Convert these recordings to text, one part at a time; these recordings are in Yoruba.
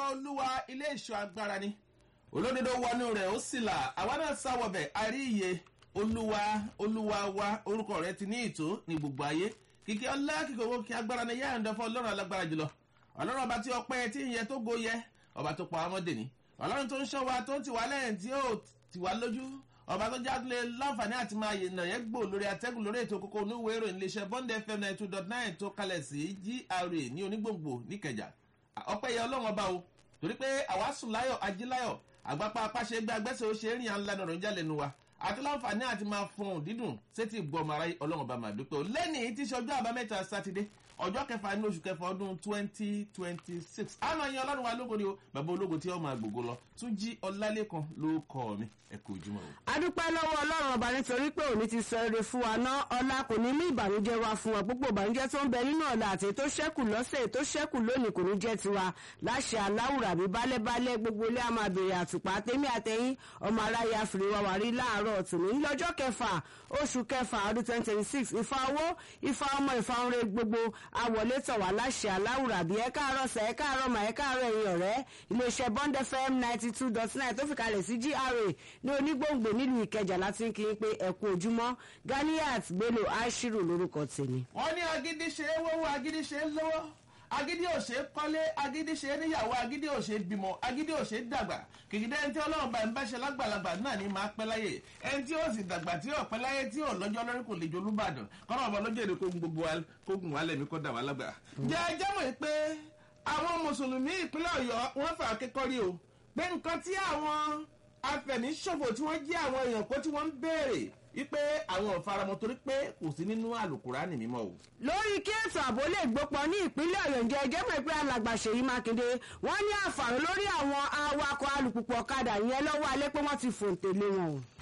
olúwa ilé ìṣọ́ agbára ni olódodo wọnú rẹ̀ ó sì là àwa náà sáwọ̀bẹ̀ àrí iye olúwa olúwa wa orúkọ rẹ̀ ti ní ìtó ní gbogbo ayé kìkì ọlá kìkì owó kí agbára ni yáà ń dán fún ọlọ́run alágbára jùlọ ọlọ́run ọba tí ọpẹ́ tí ń yẹ tó go yẹ ọba tó pa ọmọdé ni ọlọ́run tó ń ṣọ́ wa tó ń tì wá lẹ́yìn tí ó tì wá lójú ọba tó jáde láǹfààní àti máa yìnbọn yẹn gbò lórí atẹ́gùn lórí ètò kókó oníwèé ìròyìn iléeṣẹ́ bond fm ninety two dot nine tó kalẹ̀ sí gra ní onígbòǹgbò níkẹjà ọpẹ́ yẹ ọlọ́run ọba o torí pé àwa sùn láyọ̀ ají láyọ̀ àgbàpá apáṣe gbé agbẹ́sẹ̀ ó ṣe é rìn à ń lanu ọ̀rọ̀ ìjà lẹ́nu wa àti láǹfààní àti máa fún un dídùn sétí gbọmọ ara ọlọ́run ọba máa dúpẹ́ o lẹ́nìí tí í ṣe ọjọ́ àbámẹ́ta sátidé ọjọ́ kẹfà ní oṣù kẹfà ọdún twenty twenty six a máa yan ọlọ́run wa lógo ni o bàbá ológo tí ó máa gbògo lọ tún jí ọlálẹ́kan ló kọ́ mi ẹ kú ojúmọ́ o. adúpẹ́ lọ́wọ́ ọlọ́run ọba nítorí pé òní ti sọ eré fún wa ná ọlá kò ní mú ìbànújẹ́ wa fún wa gbogbo ìbànújẹ́ tó ń bẹ nínú ọ̀la àti tó ṣẹ́kù lọ́sẹ̀ tó ṣẹ́kù lónìí kò ní jẹ́ tiwa láṣẹ aláwùrà bí bálẹ́bálẹ́ gbogbo ilé àmà bèrè àtùpà tèmi àtẹ̀yìn ọmọ aráyé àfìrí wa wà rí láàárọ̀ tòní lọ́jọ́ kẹfà oṣù kẹfà ọdún twenty twenty six ìfà owó ìfà ọmọ ìfà ọrẹ gbogbo àwọlé tọ̀ wá láṣẹ aláwùrà bí ẹ káàárọ̀ sẹ̀ ẹ káàárọ̀ mà ẹ káàárọ̀ ẹ̀yìn ọ̀rẹ́ iléeṣẹ́ bond fm ninety two dot nine tó fi kalẹ̀ sí gra ní onígbòǹgbò nílùú ìkẹjà láti ń kí n pé ẹ kú ojúmọ́ ganiat bello ashiru lórúkọ tèmi. wọ́n ní agídí ṣe é wọ́wọ́ agídí ṣe é lọ́wọ́ agídí ò ṣe é kọ́lé agídí ṣe é níyàwó agídí ò ṣe é bímọ agídí ò ṣe é dàgbà kìkìdá ẹni tí ọlọ́run bá ń bá ṣe lágbàlagbà náà ní máa pẹ́ láyè ẹni tí ó sì dàgbà tí ò pẹ́ láyé tí ò lọ́jọ́ lórí kò lè jọ olúbàdàn kọ́nà ọba lọ́jọ́ èdè kógun gbogbo wa kógun wa lẹ́mí kó dà wá lágbà. jẹ́ ẹjẹ́ mọ̀ pé àwọn mùsùlùmí ìpínlẹ̀ ọ̀yọ́ wọ́n fà kékọ́rí o pé nǹkan tí àwọn afẹ̀míṣòfò tí wọ́n jí àwọn èèyàn kó tí wọ́n ń béèrè wípé àwọn ò faramọ torí pé kò sí nínú àlùkùránì mímọ́ o. lórí kí ètò ààbò lè gbópọn ní ìpínlẹ̀ ọ̀yọ́ ǹjẹ́ ẹjẹ́ mọ̀ pé alàgbà ṣèyí mákindé wọ́n ní àǹfààní lórí àwọn awakọ̀ alùpùpù ọ̀kadà yẹn lọ́wọ́ alẹ́ pé wọ́n ti fòǹtẹ̀ lé wọn o.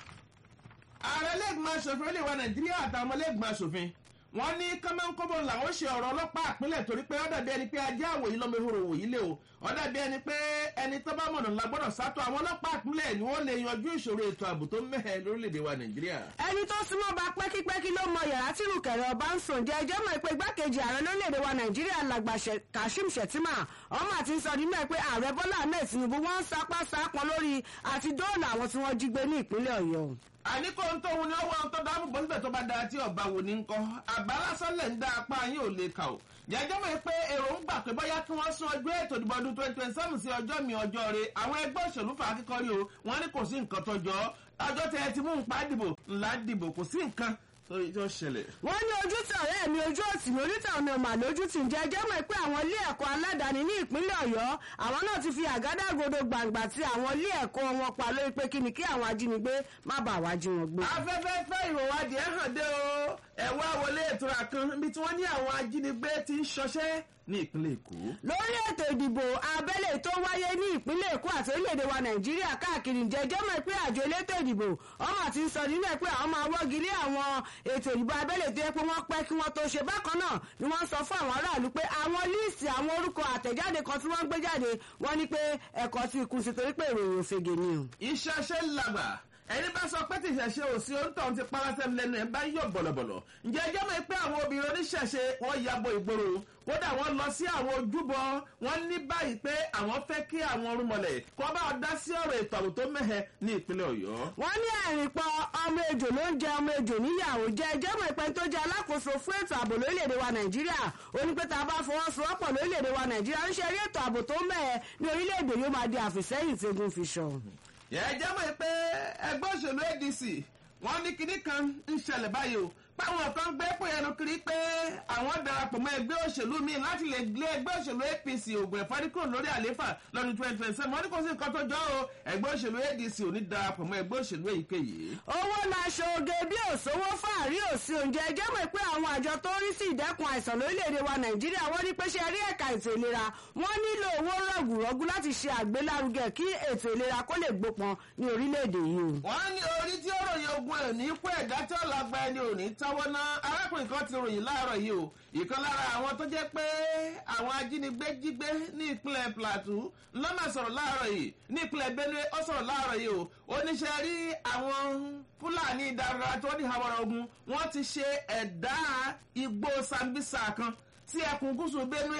ààrẹ lẹ́gbọ̀n aṣòfin olè wa nàìjíríà àtàwọn ọmọlẹ́gbọ̀n aṣòfin wọ́n ní kọ́mọ́nkọ́mọ́ làwọn ṣe ọ̀rọ̀ ọlọ́pàá àpilẹ̀ torí pé ọ̀dà bí ẹni pé ajé àwòyí lọ́mọ ehoro wòyí lé o ọ̀dà bí ẹni pé ẹni tó bá mọ̀nà la gbọ́dọ̀ sátọ̀ àwọn ọlọ́pàá àpilẹ̀ ni wọ́n lè yanjú ìṣòro ètò ààbò tó mẹ́hẹ̀ lórílẹ̀‐èdè wa nàìjíríà. ẹni tó súnmọ́ bá pẹ́kípẹ́kí ló mọ yàrá tí rùkẹ̀rẹ̀ ọba ń sùn jẹ́ ẹjọ́ mọ̀ pé igbákejì ààrẹ lórílẹ̀‐èdè wa nàìjíríà làgbà kashim shettima ọmọ àti sọ nínú ẹ pé ààrẹ bọ́lá ahmed tinubu wọ́n ń sapá sápọn lórí àti dóòlà àwọn tí wọ́n jí gbé ní ìpínlẹ̀ ọ̀yọ́ àní kò ń tóun ni ó wọ́n tó dáàbò bó síbẹ̀ tó bá da tí ọba wò ní nǹkan àbá lásán lẹ̀ ń dá apá yín ò lè kà ó. jẹjọ́ mọ̀ pé èrò ń gbà pé bóyá kí wọ́n sún ọjọ́ ètò ìdìbò ọdún twenty twenty seven sí ọjọ́ mi ọjọ́ re àwọn ẹgbẹ́ òṣèlú fà á kíkọ́rí o wọ́n ní kò sí nǹkan tó jọ ọjọ́ tẹ ẹ ti mú nǹpa dìbò ńlá dìbò kò sí nǹkan tó ṣẹlẹ̀. wọ́n ní ojú tí ọ̀rẹ́ mi ojú òtì mi oríta ọ̀nà ọ̀mà lójú tì ń jẹ́ jẹ́ mọ̀ pé àwọn ilé ẹ̀kọ́ aládàáni ní ìpínlẹ̀ ọ̀yọ́ àwọn náà ti fi àgádágodo gbàǹgbà tí àwọn ilé ẹ̀kọ́ wọn pa lórí pé kí ni kí àwọn ajínigbé má bàa wá jí wọn gbé. afẹ́fẹ́ fẹ́ ìròwádìí ẹ̀ hàn dé o ẹ̀wọ́ àwọlé ìtura kan níbi tí wọ́n ní àwọn ajínigbé ti ń ṣọṣẹ́ ní ìpínlẹ̀ èkó. lórí ètò ìdìbò abẹ́lé tó wáyé ní ìpínlẹ̀ èkó àti orílẹ̀-èdè wa nàìjíríà káàkiri jẹjọ́ mọ̀ pé àjọ elétò ìdìbò ọmọ àti sọ nínú ẹ̀ pé àwọn máa wọ́gi lé àwọn ètò ìdìbò abẹ́lé tó yẹ pé wọ́n pẹ́ kí wọ́n tó ṣe bákan náà ni wọ́n sọ fún àwọn aráàlú pé àwọn líìsì àwọn orúkọ àtẹ̀jáde kan tí wọ́n ń gbé jáde wọ́n ní pé ẹ̀kọ́ ti kù sí torí pé ìròyìn òfegè ni o. iṣẹ́ ṣe ń làgbà ẹni bá sọ pé tìṣẹ̀ṣe ò sí òǹtọ̀ ti parasẹ́mi lẹ́nu ẹ̀ bá yọ̀ bọ̀lọ̀bọ̀lọ̀ ǹjẹ́ ẹjọ́ mọ̀ pé àwọn obìnrin oníṣẹ̀ṣe wọ́n yabo ìgboro kódà wọ́n lọ sí àwọn ojúbọ wọ́n ní báyìí pé àwọn fẹ́ kí àwọn orúnmọlẹ̀ kó bá wọn dá sí ọ̀rọ̀ ètò ààbò tó mẹ́hẹ ní ìpínlẹ̀ ọ̀yọ́. wọ́n ní ẹ̀rìn pọ̀ ọmọ ejò ló ń jẹ ọmọ ejò níyàwó jẹ́ ẹjọ́ mọ̀ pé tó jẹ́ alákòóso fún ètò ààbò lórílẹ̀‐èdè wa nàìjíríà ó ní pé tá a bá fọwọ́sowọ́pọ̀ lórílẹ̀‐èdè wa nàìjíríà ń ṣe eré ètò ààbò tó mẹ́hẹ ní orílẹ̀‐èdè yóò máa di àfìsẹ́yìn tegun fi ṣọ. yẹ́n jẹ́ mọ̀ pé ẹgbẹ́ òṣèlú adc wọ́n ní kinní kan ń ṣẹlẹ̀ báyìí o páwọn kan gbé pé ẹnu kiri pé àwọn darapọ̀ mọ́ ẹgbẹ́ òṣèlú míì láti lè gbé ẹgbẹ́ òṣèlú apc ògùn ẹ̀fọ́rí kúrò lórí àlééfà lọ́dún twenty twenty seven wọ́n ní kò sí nǹkan tó jọ o ẹgbẹ́ òṣèlú adc ò ní darapọ̀ mọ́ ẹgbẹ́ òṣèlú èyíkéyìí. owó laṣọ oge bí òṣòwò fàárí òsì oúnjẹ ẹjẹ́ mọ̀ pé àwọn àjọ tó ń rí sí ìdẹ́kun àìsàn lórílẹ̀‐èdè wa nàìjíríà wọ́n ní pé ṣe rí ẹ̀ka ètò ìlera wọ́n nílò owó rọ̀gùrọ̀gù láti ṣe àgbélárugẹ kí ètò ìlera kó lè gbópọn ní orílẹ̀‐èdè yìí. wọ́n ní orí tí ó ròyìn ogun ẹ̀ ní kú ẹ̀dá tí ó lágbá ẹni ò ní táwọ́ ná arákùnrin kan ti ròyìn láàárọ̀ yìí o ìkan lára àwọn tó jẹ́ pé àwọn ajínigbé jí gbé ní ìpínlẹ̀ plateau lọ́mà sọ̀rọ̀ láàárọ̀ yìí ní ìpínlẹ̀ benue ó sọ̀rọ̀ láàárọ̀ yìí o oníṣẹ́ rí àwọn fúlàní ìdárayá tó ní àwọn ogun wọ́n ti ṣe ẹ̀dá igbó sambisa kan sí ẹkùn gúúsù benue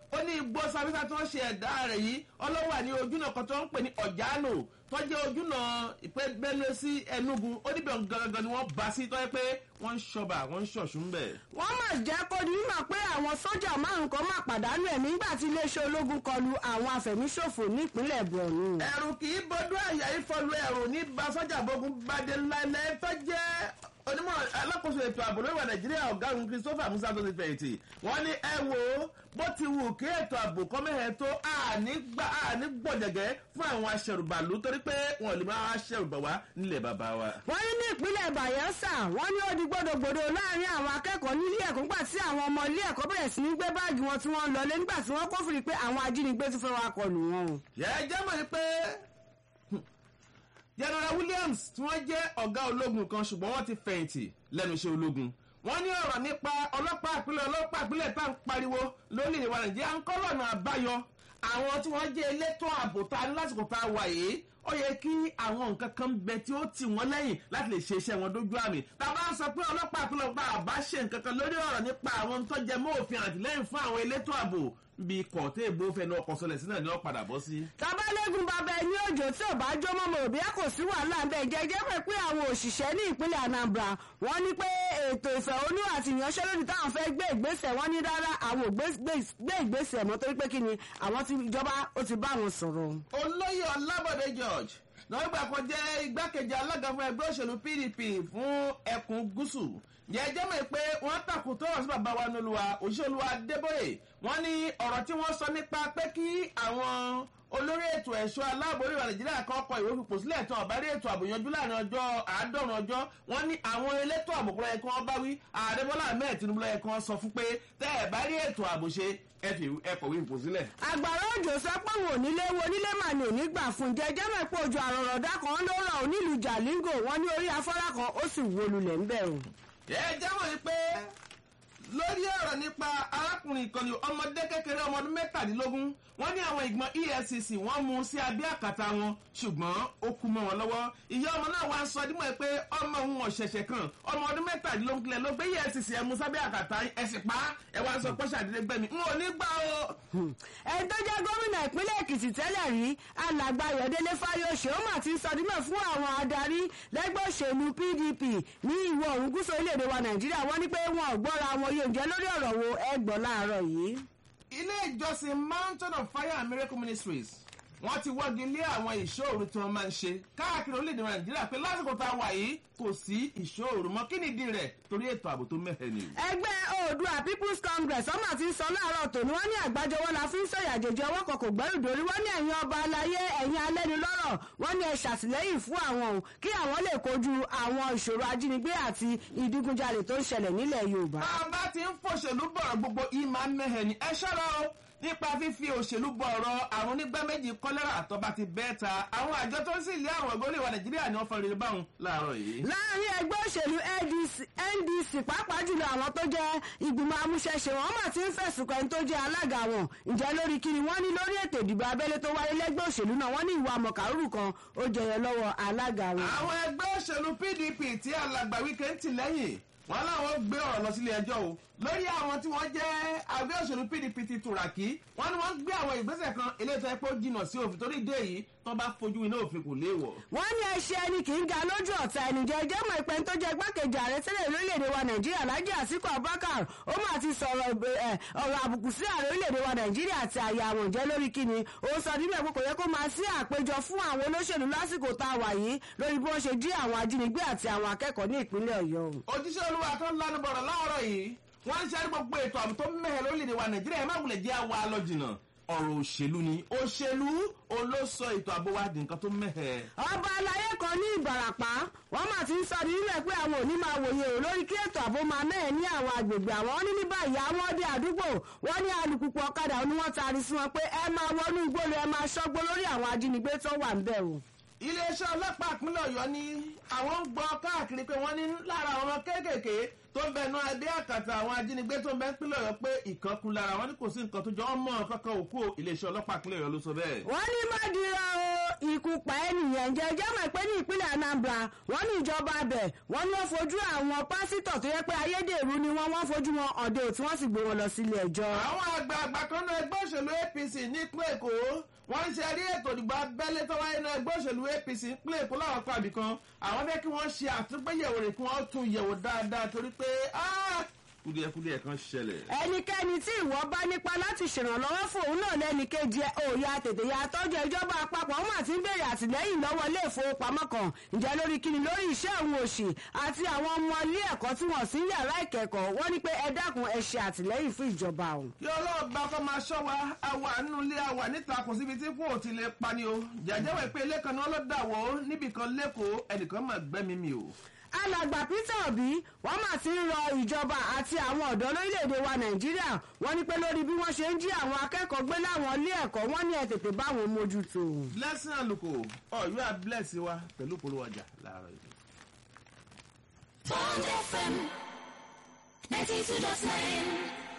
ó ní igbó sábẹ́sà tí wọ́n ṣe ẹ̀dá rẹ̀ yìí ọlọ́wà ní ojúnà kan tó ń pè ní ọ̀jánù tó jẹ́ ojúnà ìpẹ́gbẹ́lẹ́ sí ẹnugu ó níbẹ̀ gangan ni wọ́n bá sí tó yẹ pé wọ́n ń ṣọba wọ́n ń ṣọ̀ṣun bẹ̀. wọ́n mà jẹ́ kó di mímọ̀ pé àwọn sójà márùn kan máa pàdánù ẹ̀mí nígbà tí iléeṣẹ́ ológun kọlu àwọn afẹ̀míṣòfò nípínlẹ̀ borno. ẹ̀rù kì í bọ́dún àyà ìfọlù ẹ̀rù ní bá sọ́jà bógun bàdé láìláì tó jẹ́ onímọ̀ alákòóso ètò ààbò lórí ìwà nàìjíríà ọ̀gágun christopher musa tó ti fẹ̀yìntì wọ́n ní ẹ wo bó ti wù kí ètò ààbò kọ́mẹ́hẹ́ tó àní gbọ̀jẹ̀gẹ́ fún àwọn aṣẹ̀rùbàlú torí pé wọn ò lè máa aṣẹ̀rùbà wá nílẹ̀ bàbá wa. wọ́n ní ní ìpínlẹ̀ bayelsa wọ́n ní ó di gbódògbòdò láàrin àwọn akẹ́kọ̀ọ́ nílé ẹ̀kọ́ nígbà tí àwọn ọmọ ilé ẹ̀kọ́ bẹ̀rẹ̀ sí ní gbé báàgì wọn tí wọ́n ń lọlé nígbà tí wọ́n kófìrí pé àwọn ajínigbé tún fẹ́ wá kọlù wọn. yẹ jẹ́ mọ̀ ní pé general williams tí wọ́n jẹ́ ọ̀gá ológun kan ṣùgbọ́n wọ́n ti fẹ̀yìntì lẹ́nu iṣẹ́ ológun wọ́n ní ọ̀rọ̀ nípa ọlọ́pàá ìpínlẹ̀ ọlọ́pàá ìpínlẹ̀ tá à ń pariwo lórílẹ̀ wa nàìjíríà ń kọ́ lọ́nà àbáyọ àwọn tí wọ́n jẹ́ elétò ààbò tá a ní lásìkò tá a wà yìí ó yẹ kí àwọn nǹkan kan bẹ tí ó tì wọ́n lẹ́yìn láti lè ṣe iṣẹ́ wọn dójú àmì tá a bá ń sọ pé ọlọ́pàá ìpínlẹ̀ ọgbà àbá ṣe nǹkan kan lórí ọ̀rọ̀ nípa àwọn tó jẹ mọ́ òfin àtìlẹ́yìn fún àwọn elétò ààbò bí kọ̀ọ̀tẹ́ ìbò fẹnu ọkọ̀ sọlẹ̀ sí náà ni wọ́n padà bọ́ sí. tabalẹ́gun bàbá ẹni òjò tí ò bá jó mọ́mọ́ òbí kò sí wàhálà ń bẹ̀ jẹ́jẹ́ pé pé àwọn òṣìṣẹ́ ní ìpínlẹ̀ anambra wọ́n ní pé ètò ìfẹ̀hónú àti ìyanṣẹ́lódì táwọn fẹ́ gbé ìgbésẹ̀ wọ́n ní rárá àwọn ò gbé ìgbésẹ̀ mọ́ torí pé kí ni àwọn ti ìjọba ó ti bá wọn sọ̀rọ̀. olóyè ọlábọ̀dé george náà gbà kan jẹ́ igbákejì alága fún ẹgbẹ́ òṣèlú pdp fún ẹkùn gúúsù jẹjẹ mọ̀ pé wọ́n takùn tó wọ́n sí bàbá wa nílùú òṣèlú adébóyè wọ́n ní ọ̀rọ̀ tí wọ́n sọ nípa pé kí àwọn olórí ètò ẹ̀ṣọ́ aláàbò orílẹ̀ nàìjíríà kan kọ ìwé fipò sílẹ̀ tán ọ̀bá rí ètò ààbò yanjú láàrin ọjọ́ àádọ́rùn ọjọ́ wọ́n ní àwọn elétò ààbò kúrẹ́ kan bá wí ààrẹ bọ́lá ahmed tinubu lọ́yẹ̀ kan sọ fún pé tẹ́ ẹ̀ bá rí ètò ààbò ṣe ẹ fi ẹ kọ̀wé fipò sílẹ̀. àgbàrá òjò sọ pé òun ò nílé wo nílé mà ní òní gbà fún jẹjẹ mọ̀ pé ojú àrọ̀rọ̀dá kan ló rọ̀ onílù jalingo wọn ní orí afárá kan ó sì wó lulẹ̀ ń bẹ̀rù. ẹ jẹ́wọ́ yìí pé lórí ọ̀rọ̀ nípa arákùnrin ìkànnì ọmọdé kékeré ọmọ ọdún mẹ́tàdínlógún wọ́n ní àwọn ìgbọ̀n efcc wọ́n mú sí abẹ́ àkàtà wọn ṣùgbọ́n ó kú mọ́ wọn lọ́wọ́ ìyá ọmọ náà wá ń sọ dímọ̀ pé ọmọ òun ọ̀ṣẹ̀ṣẹ̀ kan ọmọ ọdún mẹ́tàdínlógún kílẹ̀ ló gbé efcc ẹ̀ mú sábẹ́ àkàtà ẹ̀sìn pa ẹ̀ wá ń sọ pọ́ṣà àdílé gbẹ̀mí n ò ní gbà o. ẹni tó jẹ́ gómìnà ìpínlẹ̀ èkìtì tẹ́lẹ̀ rí alàgbà ayọ̀délé fáyọ̀ṣe ó mà ti sọ dímọ̀ fún àwọn adarí lẹ́gbẹ́ òṣèlú pdp ní ìwọ̀ oòrùn gúúsù orílẹ̀-èdè wa nàìjíríà wọ́n ní pé wọn ò gbọ́ra wọn yóò jẹ́ lórí ọ̀rọ̀ wo ẹgbọ́n láàárọ̀ yìí. ilé ìjọsìn mountain of fire and miracle ministries wọ́n ti wọ́gi lé àwọn ìṣòro tí wọ́n máa ń ṣe káàkiri orílẹ̀-èdè nàìjíríà pé lásìkò tá a wà yìí kò sí ìṣòro mọ́ kí nìdí rẹ̀ torí ètò ààbò tó mẹ́hẹ̀ ni. ẹgbẹ́ oòdùà people's congress ọmọ àti sọ láàárọ̀ tòní wọ́n ní àgbájọwọ́ la fi ń sọ̀yà àjèjì ọwọ́ kan kò gbẹ́rù dórí wọ́n ní ẹ̀yin ọba aláyé ẹ̀yin alẹ́nulọ́rọ̀ wọ́n ní ẹ ṣàtìlẹ́yìn fún àwọn o kí àwọn lè kojú àwọn ìṣòro ajínigbé àti ìdígunjalè tó ń ṣẹlẹ̀ nílẹ̀ yorùbá. bá a bá ti ń fòṣèlú bọ̀rọ̀ gbogbo ìmọ̀ mẹ́hẹ̀ ni ẹ ṣọ́ra o nípa fífi òṣèlú bọ ọ̀rọ̀ àrùn nígbà méjì kọ́lẹ́rà àtọ́ba ti bẹ́ẹ̀ ta àwọn àjọ tó ń sì lé àwọn ọ̀gbọ́n ìwà nàìjíríà ni wọ́n fọ rere báwọn láàárọ̀ yìí. láàrin ẹgbẹ́ òṣèlú ndc pàápàá jùlọ àwọn tó jẹ́ ìgbìmọ̀ amúṣẹ́ṣe wọn mà ti ń fẹ̀sùn kan tó jẹ́ alága wọn ǹjẹ́ lórí kiri wọ́n ní lórí ètò ìdìbò abẹ́lé tó wáyé lẹ́gbẹ́ òṣèlú náà wọ́n ní ìwà mọ̀kàrúrù kan ó jẹyọ lọ́wọ́ alága wọn. àwọn ẹgbẹ́ òṣèlú pdp tí alàgbà wíkẹ́ ń tì lẹ́yìn wọn láwọn gbé ọ̀rọ̀ lọ sílé ẹjọ́ o lórí àwọn tí wọ́n jẹ́ àgbẹ̀ òṣèlú pdp ti tùràkì wọ́n ní wọ́n gbé àwọn ìgbésẹ̀ kan eléyìí tó yẹ pé ó jìnnà sí òfin torí ìdí èyí tó bá fojú iná òfin kò léèwọ̀. wọ́n ní ẹṣẹ́ ẹni kì í ga lójú ọ̀tá ẹni jẹ́ jẹ́ mọ̀ ìpẹ́ni tó jẹ́ igbákejì ààrẹ tẹ́lẹ̀ lórílẹ̀‐èdè wa nàìjíríà lájẹ́ àsìkò abubakar ó mà ti sọ̀rọ̀ ọ̀rọ̀ àbùkù sí ààrẹ orílẹ̀‐èdè wa nàìjíríà àti àyà àwọn ìjẹ́ lórí kíni ó sọ níbẹ̀ pé kò yẹ kó máa sí àpéjọ fún àwọn olóṣèlú lásìkò tá a wà yìí lórí bí wọ́n ṣe jí àwọn ajínigbé àti àwọn akẹ́kọ̀ọ́ ní ìpínlẹ̀ ọ̀yọ́. òjíṣẹ́ olúwa tó ń lanu bọ̀rọ̀ láàárọ̀ yìí wọ́n ń ṣe gbogbo ètò ààbò tó mẹ́hẹ̀ lórílẹ̀‐èdè wa nàìjíríà ẹ̀ má wulẹ̀ jẹ́ àwa lọ jìnnà ọ̀rọ̀ òṣèlú ni òṣèlú olóso ètò ààbò wa di nǹkan tó mẹ́hẹ̀. ọba aláyé kan ní ìbàràpá wọn mà ti ń sọ ní nílẹ̀ pé àwọn òní máa wòye ò lórí kí ètò ààbò máa mẹ́ẹ̀ ní àwọn àgbègbè àwọn ní ní báyìí àwọn ọdẹ àdúgbò wọn ní alùpùpù ọ̀kadà ni wọ́n taari sí wọn pé ẹ máa wọnú igbó lọ ẹ máa ṣọ́gbó lórí àwọn ajínigbé tó wà ń bẹ̀ o iléeṣẹ́ ọlọ́pàá ìpínlẹ̀ ọ̀yọ́ ní àwọn ń gbọ́ káàkiri pé wọ́n ní lára àwọn kéékèèké tó ń bẹnu ẹbí àkàtà àwọn ajínigbé tó ń bẹ ń pínlẹ̀ ọ̀yọ́ pé ìkankun lára wọn ní kò sí nǹkan tó jọ ọmọ kankan òkú iléeṣẹ́ ọlọ́pàá pínlẹ̀ ọ̀yọ́ ló sọ bẹ́ẹ̀. wọ́n ní mọ́dìrọ̀ o ikú pa ènìyàn jẹ́ jẹ́ mọ̀ pé ní ìpínlẹ̀ anambra wọ́n ní ìjọba abẹ wọ́n ní wọ́n fojú àwọn pásítọ̀ tó yẹ pé ayédèrú ni wọ́n wọ́n fojú wọn ọ̀dẹ tí wọ́n sì gbé wọn lọ sílé ẹjọ́. àwọn àgbààgbà kan náà ẹgbẹ́ òṣèlú apc nípínlẹ̀ èkó wọ́n ń ṣe rí ètò ìdìbò abẹ́lé tó wáyé náà ẹgbẹ́ òṣèlú apc nípínlẹ̀ èkó láwọn pàbí kan àwọn fẹ́ kí wọ́n ṣe àtúgbéyẹ̀wò rẹ̀ kí wọ́n tún yẹ̀wò dáadáa torí pé kúdìẹ̀kúdìẹ̀ kan ṣẹlẹ̀. ẹnikẹ́ni tí ìwọ bá nípa láti ṣèrànlọ́wọ́ fún òun náà lẹ́nìkejì òòyà tètè ya tọ́jú ìjọba àpapọ̀ wọn àti ń béèrè àtìlẹ́yìn lọ́wọ́ ilé ìfowópamọ́ kan ǹjẹ́ lórí kíni lórí iṣẹ́ òun òṣì àti àwọn ọmọ ilé ẹ̀kọ́ tí wọ́n sí yàrá ìkẹ́kọ̀ọ́ wọ́n ní pé ẹ dákun ẹ ṣe àtìlẹ́yìn fún ìjọba òun. kí ọlọ́ọ̀bá kọ́ máa ṣọ́ wa àwa nínú ilé àwa níta kò síbi tí kò ti lè pani o jàjẹ́wọ̀ pé ilé kan ni wọ́n lọ́ dà wọ́ níbìkan lẹ́kọ̀ọ́ ẹnìkan máa gbẹ́mí mi o alàgbà peter obi wọn mà ti ń rọ ìjọba àti àwọn ọ̀dọ́ lórílẹ̀‐èdè wa nàìjíríà wọ́n ní pé lórí bí wọ́n ṣe ń jí àwọn akẹ́kọ̀ọ́ gbé láwọn ilé ẹ̀kọ́ wọ́n ní ẹ tètè bá wọn mójútó. blessing àlùkò ọ̀yọ́ àblẹ́sì wa pẹ̀lú polówó ọjà láàárọ̀ yìí. Bond FM 92.9.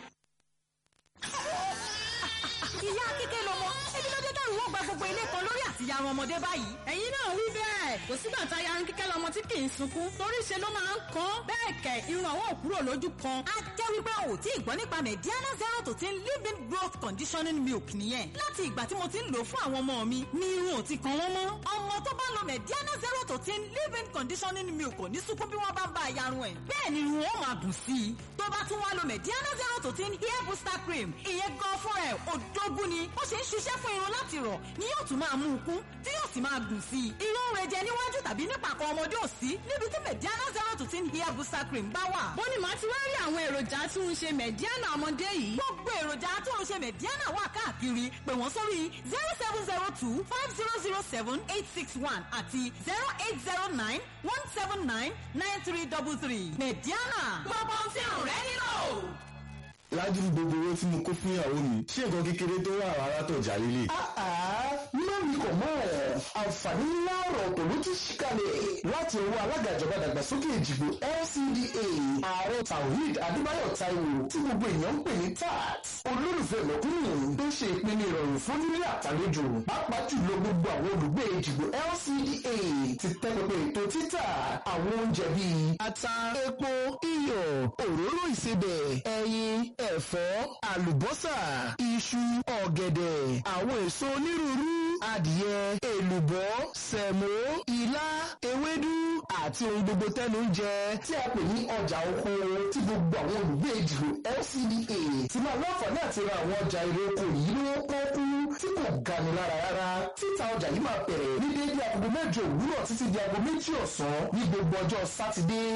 ìyá kíkẹ́ lọmọ ebi ló dé dọ́rùn wọ́n gba gbogbo ilé kan lórí àtìyá ọmọdé báyìí. ẹ̀yin náà wí bẹ́ẹ̀ kò sígbà tá a ya ń kíkẹ́ lọ́mọ tí kì í sunkún torí ṣe ló máa ń kán bẹ́ẹ̀ kẹ̀ irun àwọn òkúrò lójú kan. a jẹ́ wípé o ò tí ì gbọ́ nípa mediana zero to ten living growth conditioning milk nìyẹn. láti ìgbà tí mo ti ń lò fún àwọn ọmọ mi ni irun ò ti kan wọ́n mọ́. ọmọ tó bá lo mediana zero to ten living conditioning milk kò ní sunkún bí wọ́n bá ń bá yarun ẹ̀. bẹ́ẹ̀ ni irun ó máa dùn sí i. tó bá tún wá lo mediana zero to ten hair booster cream ìyẹn gan fún ẹ̀ òdógún ni ó ṣe ń ṣiṣẹ́ fún irun láti rọ̀ ni yóò tún máa mú un kún tí yóò sì máa dùn sí i. irun rẹ̀ jẹ níwájú tàbí nípàkọ́ ọmọdé ò sí níbi tí mediana zero to ten hair booster cream bá wà. bó ni màá ti wá rí àwọn èròjà tí ń ṣe mẹ̀díánà ọmọdé yìí. gbogbo èròjà tó ń ṣe mediana wà káàkiri pè wọ́n sórí zero seven zero two five zero zero seven eight six one àti zero eight zero nine one seven nine nine three double three mediana gbogbo ohun tí irun rẹ nílò ládùúgbò gbogbo owó tí mo kó fún ìyàwó mi ṣé nǹkan kékeré tó wà rárá tó jà lílé. má mi kò mọ́ ẹ̀ àǹfààní ńlá ọ̀rọ̀ tó ló ti ṣí kalẹ̀ láti ọwọ́ alága ìjọba dàgbàsókè ìjìgbò LCDA ààrẹ Tawhid Adébáyọ̀ Táíwò tí gbogbo èèyàn ń pè ní tax olólùfẹ́ mẹ̀kúnnù tó ṣe ìpinnu ìrọ̀rùn fún nílé àtàlejò pàápàá jùlọ gbogbo àwọn olùgbé ìjìgbò LCDA ti tẹ́ pẹpẹ ètò títà àwọn oúnjẹ bíi ata epo iyọ̀ òróró ìsebẹ̀ ẹyin ẹ̀fọ́ àlùbọ́sà iṣu ọ̀gẹ̀dẹ̀ àwọn èso onírúurú adìyẹ èlùbọ́ sẹ̀mó ilá ewédú àti ohun gbogbo tẹ́nu ń jẹ tí a pè ní ọjà oko tí gbogbo àwọn olùgbé ìdìbò LCDA ti máa láǹfààní àti ra àwọn ọjà èrè oko yìí lówó pọ́ọ́kú tí kò gani lára rárá títa ọjà yìí máa bẹ̀rẹ̀ ní déédéé agogo mẹ́jọ òwúrọ̀ títí di aago méjì ọ̀sán ní gbogbo ọjọ́ sátidé